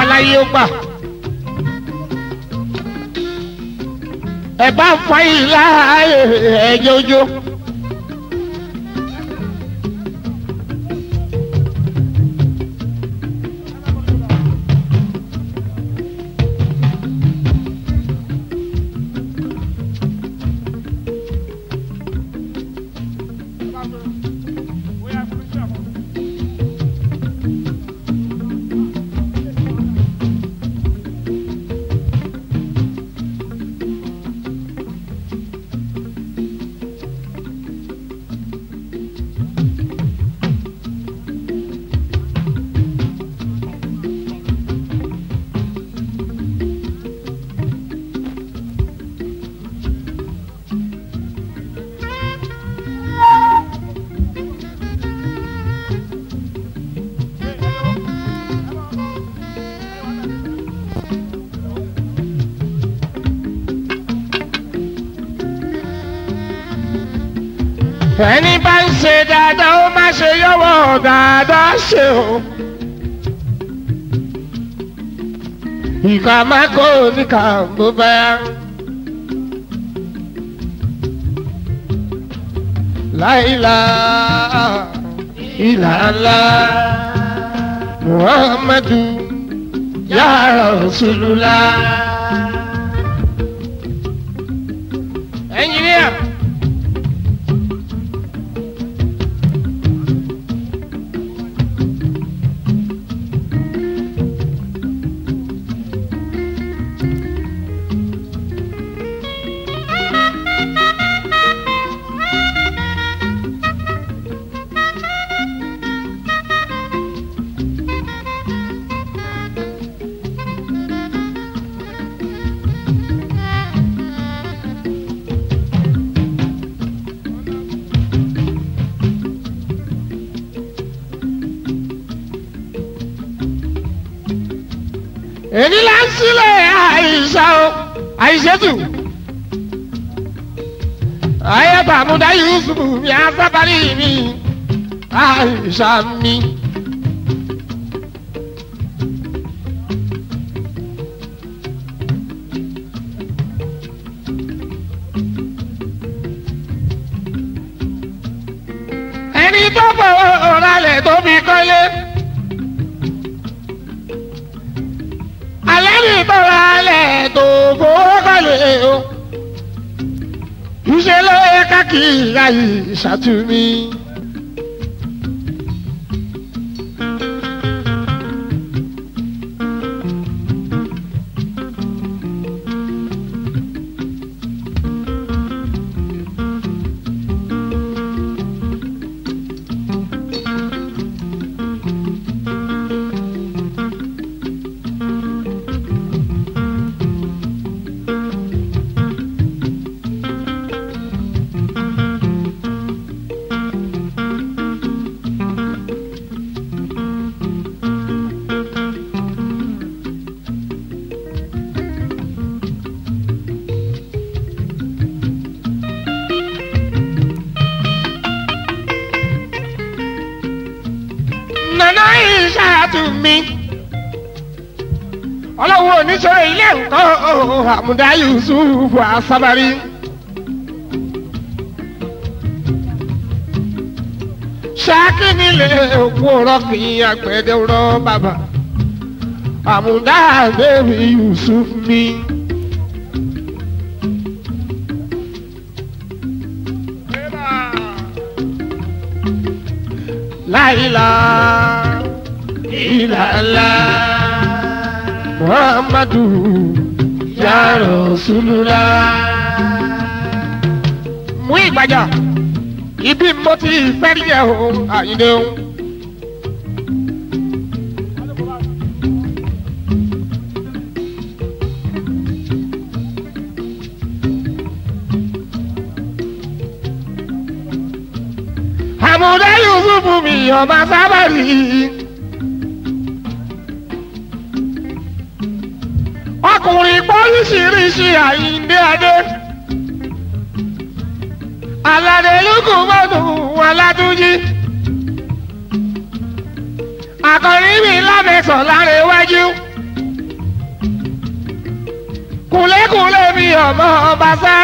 láyé ó gbà. ẹ bá fa ìlà ẹjọjọ. ẹni bá ń ṣe dáadáa ó má ṣe yọwọ́ dáadáa ṣe o. ìkà má kó níkà bó bá yá. láìla ìlàlá muhammadu ya rasulullah. ẹnjìníà. èyí là ń sílẹ̀ àìsà o àìsètù ayẹta àmúdá yusuf mi asábàlì mi àìsà mi. ẹni tó bọ̀ ọ̀rálẹ̀ tó fi kọ́lé. alẹ́ ní tọ́ra alẹ́ tó fowó kọ́lé o. Ìṣe ló yẹ káàkiri ayé ìṣàtúmí. nana ìṣàtúmí. ọlọ́wọ́ oníṣòro ilé nǹkan àmúdá yusuf asábárí. ṣáàkì nílé òkú ọ̀rọ̀ kì í àgbẹ̀dẹ̀ rọ bàbá. àmúdá bẹ́ẹ̀rì yusuf mi. láìla ìlàlá muhammadu ya rasulullah. mú ìgbàjà ibi mo ti fẹ́ rí ẹ̀ o àyìnlẹ̀ o. àmúdá yusuf mi ọba sábàrì. ọkùnrin pọ́lísìírísì àyíǹde adé. aládé lukú mọ́tò aládúnjí. akọrin mi lámẹ́sàn lára iwájú. adékúnlé mi ọmọ ọba sá.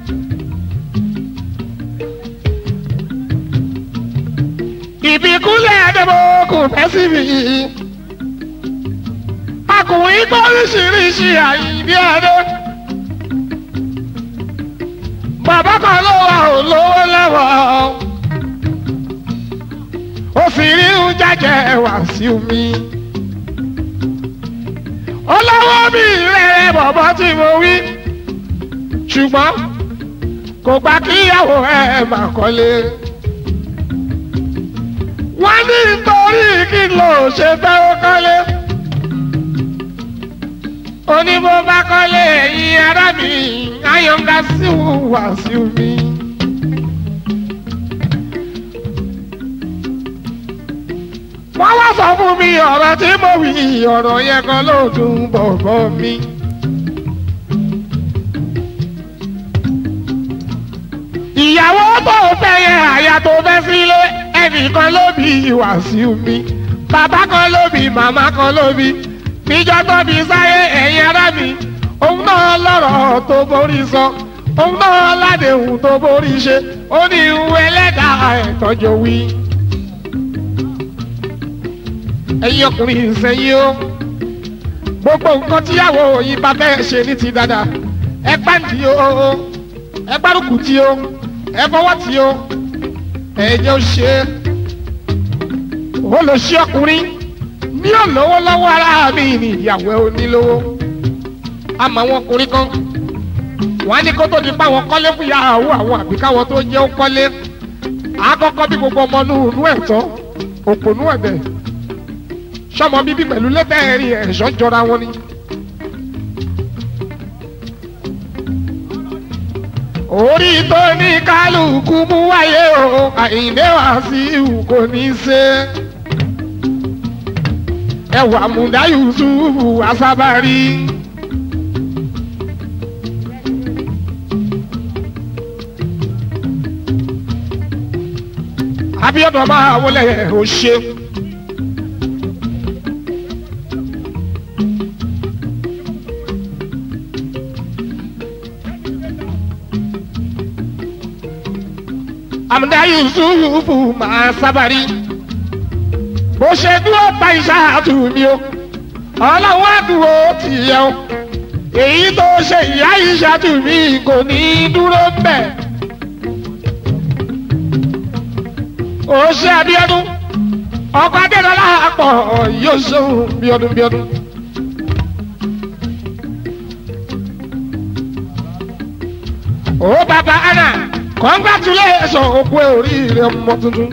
ìbíkúnlẹ̀ adébókù fẹ́ sí mi. akùnrin kọ́ oríṣiríṣi àyíndí adé. bàbá kan ló wà ó lówó lọ́wọ́. ó fi rí ń jájẹ wá sí mi. olówó mi rẹ̀ bọ̀bọ̀ tí mo wí. ṣùgbọ́n kò gbà kíyàwó ẹ̀ máa kọ́lé wọ́n ní nítorí kí ló ṣe fẹ́ ó kọ́lé. oníbó bá kọ́lé ẹ̀yìn ará mi ayọ̀ǹda sí wà sí mi. wọ́n wá sọ fún mi ọ̀rọ̀ tí mo wí ọ̀rọ̀ yẹn kan ló dùn bọ̀bọ̀ mi. ìyàwó tó fẹ́ yẹ àyà tó fẹ́ sílé ẹnìkan ló bí Wàsíù mi bàbá kan ló bí màmá kan ló bí níjọ́ tó bí sáyé ẹ̀yin ará mi òun náà lọ́rọ̀ tó borí sọ òun náà ládéhùn tó borí ṣe ó ní ìwé ẹlẹ́dàá ẹ̀tọ́jọ́ wí. ẹ̀yin ọkùnrin ìsẹ́yìn o gbogbo nǹkan tíyàwó yìí bá fẹ́ ṣe ní ti dáadáa ẹ pàǹtí o ẹ gbárùkù tí o ẹ fọwọ́ tí o ẹ̀jẹ̀ ó ṣe ó lọ sí ọkùnrin ní olówó lọ́wọ́ ara mi ní ìyàwó onílówó àmọ́ àwọn ọkùnrin kan wọ́n á ní kó tó di pa àwọn kọ́lé fún ìyàwó àwọn àbí káwọn tó jẹ́ ó kọ́lé àkọ́kọ́ bí gbogbo ọmọ inú inú ẹ̀tọ́ òpònú ẹ̀bẹ̀ sọmọ bíbí pẹ̀lú lẹ́tẹ̀ẹ̀rì ẹ̀ṣọ́ jọra wọn ni. orí tó ní kálukú mú wáyé o àyíndé wá sí ìhù kò ní í ṣe. ẹwà múdá yusufu asábárí. abiodun máa wọlé o ṣe. àmúdá yusufu máa sábàrí bó ṣe dúró ta ìṣáàtú mi o ọlọ́wọ́ àdúró ti yẹ o èyí tó ṣe ìyá ìṣáàtú mi kò ní dúró mbẹ. ó ṣe Abíọ́dún ọkọ adédọlá àpọ yóò ṣeun bíọ́dún bíọ́dún. ó bàbá anna congratulation òkú oríire ọmọ tuntun.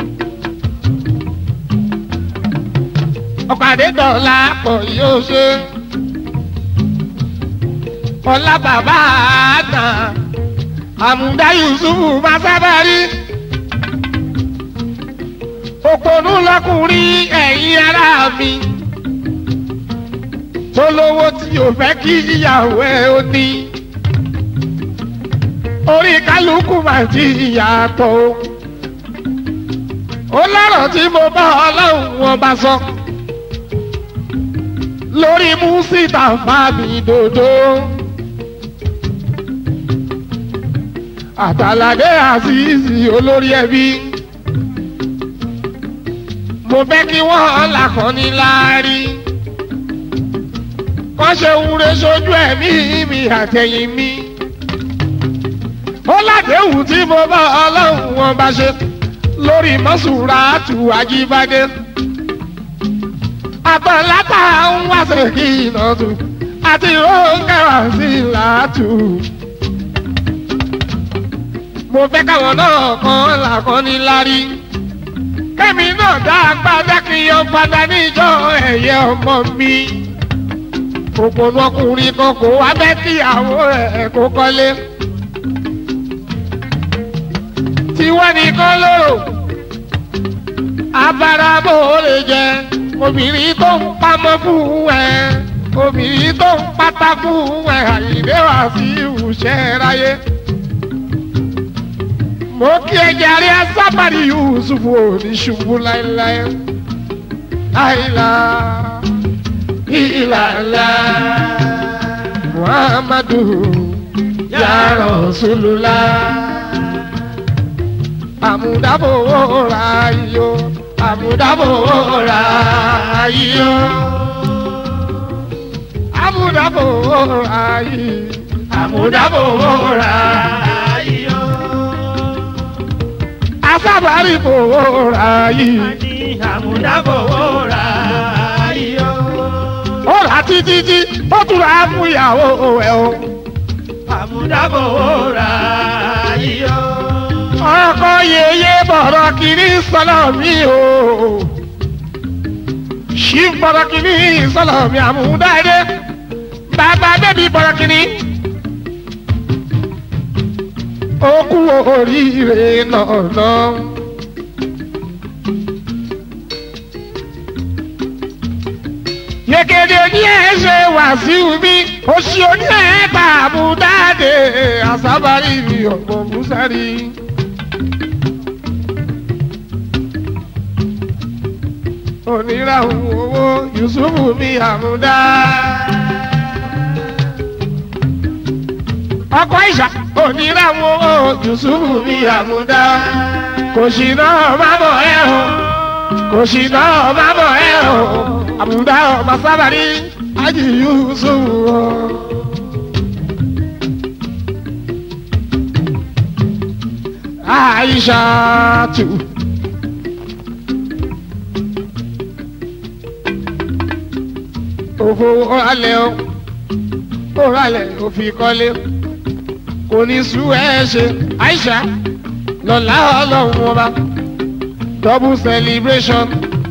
ọkọ adédọlá àpọ yóò ṣe ọlá bàbá àná àmúdá yusufu máa sábà rí òpònú lọkùnrin ẹ̀yin ará mi tó lówó tí o fẹ́ kí ìyàwó ẹ ó ní orí kálukú máa ti yàtọ̀ o ó lọ́rọ̀ tí mo bá ọlọ́run wọn bá sọ lórí músítà fábì dòdò àtàlàdé àṣìṣì olórí ẹbí mo fẹ́ kí wọ́n làkọ́ni láàrí. wọ́n ṣe wúre sójú ẹ̀mí mi àtẹ̀yìn mi. ó ládéhùn tí mo bá ọlọ́run wọn bá ṣe lórí mọ́sùrà tù ajíbádé. àtọ̀látà ń wáṣẹ̀ kí iná tù àti róńkẹ́wà sí làátù. mo fẹ́ káwọn náà kan làkọ́ni láàrí kẹ́mi náà dá agbádá kí n yan padà níjọ́ ẹ̀yẹ ọmọ mi. òpònú ọkùnrin kan kò wá bẹ́ kíyàwó ẹ̀ kó kọ́lé. tiwọn nìkan lóró abáramọ́ ò lè jẹ obìnrin tó ń pamọ́ fún ẹ obìnrin tó ń pátá fún ẹ àyíndé wá sí ìwúṣẹ́ ráyé mo kí ẹ jàre asábàrí yusuf òní ṣubú láéláé àìlá ìlàlá muhammadu ya rasulullah àmúdábòwò ra iyó àmúdábòwò ra iyó àmúdábòwò ra iyó àmúdábòwò ra iyó asábàárì bòwò ra iyó àmúdábòwòrà iyó. ó rà títí tí ó tún rà á fún ìyàwó ẹ̀ o. àmúdábòwòrà iyó. ọkọ yeye bọ̀rọ̀ kìíní sọ́lọ̀ mi o. ṣí bọ̀rọ̀ kìíní sọ́lọ̀ mi àmúdáde. bàbá bẹ́bí bọ̀rọ̀ kìíní. ó kú oríire náà náà. yekede ní ẹ ṣe wàsíù mi oṣù oní ẹ gbà mú dáadé àsábàárì mi ọ̀pọ̀ musari. oníràhùn owó yusufu mi àmúdá. ọkọ ìṣà oníràhùn owó yusufu mi àmúdá. kò sí náà má bọ̀ ẹ́ o kò sí náà má bọ̀ ẹ́ o àmúdá ọmọ sábàrí ájì yusufu o. Aisha tu. Òfò ọ̀rálẹ̀ o, ọ̀rálẹ̀ òfin kọ́lé, kò ní sú ẹ ṣe. Aisha lọ́la ọlọ́run ọba, double celebration.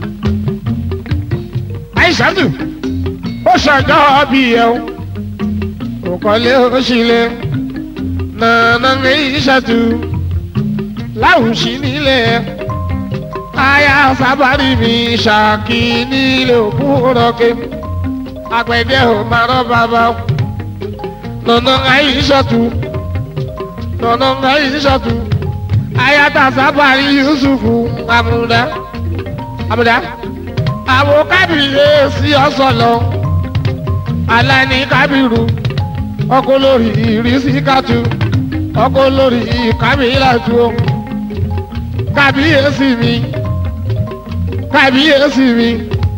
Aisha tù, ó ṣàjọ́ bí ẹ o, òkọ́lé ó ṣílẹ̀, nànà Aisha tù láwùsí nílé aya sábàrí mi ṣàkí nílé òkú rọ̀kẹ́ àgbẹ̀dẹ ò máa rọ́ bàbá nọ̀nà àìsọ̀tù nọ̀nà àìsọ̀tù ayata sábàrí yusufu amúdá amúdá àwọn kábíyèsí ọ̀sọ̀lọ̀ alani kábírù ọkọ lórí ìrísí kàtú ọkọ lórí kábíyèsí o kábíyèsí mi kábíyèsí mi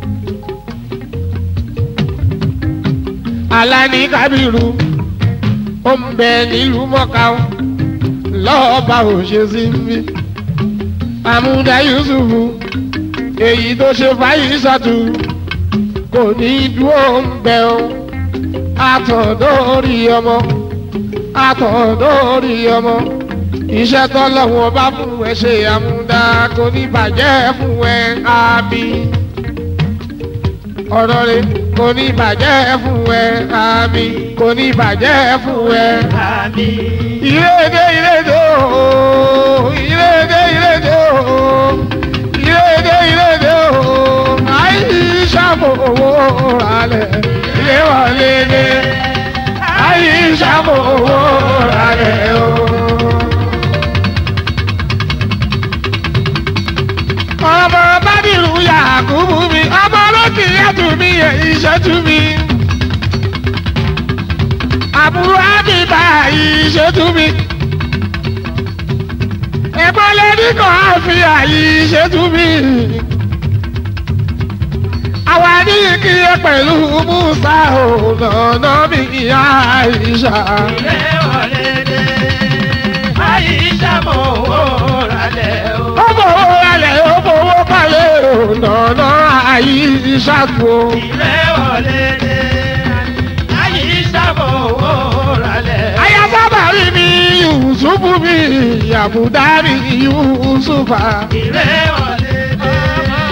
alani kábírù ó ń bẹ nílùú mọ́ká o lọ́ọ̀bà òṣèṣì mi àmúdá yusufu èyí tó ṣe fàyè ṣàtú kò ní dúró ń bẹ o àtọ̀dọ́rí ọmọ àtọ̀dọ́rí ọmọ iṣẹ́ tọ́lọ́wọ́n bá fún ẹ ṣe àmúdá kò ní bàjẹ́ fún ẹ àmì ọ̀rọ̀ rẹ̀ kò ní bàjẹ́ fún ẹ àmì kò ní bàjẹ́ fún ẹ. àmì. ìrèdè ìrèdè ooo ìrèdè ìrèdè ooo ìrèdè ìrèdè ooo àìsà fowó ralẹ̀ ilé wọlé dé àìsà fowó ralẹ̀ ooo. ọmọ bádìrú yàgùbù mi ọmọ olókè yàtù mi ìṣẹ́tù mi. àbúrò àbíbá ìṣẹ́tù mi. ẹ̀gbọ́n lẹ́ni kan á fi àyè ìṣẹ́tù mi. àwa ní kí ẹ pẹ̀lú musa ọ̀nà mi ìyá ìṣà. ilé wọlé dé. àyíṣà mọ̀ owó ralẹ̀ o. ó fowó ralẹ̀ ó fowó kalẹ̀ ọ̀nà àyíṣà tó. ilé wọlé dé. àyíṣà mọ̀ owó ralẹ̀ o. ayábábà rí mi yusufu mi àbúdá mi yusufa. ilé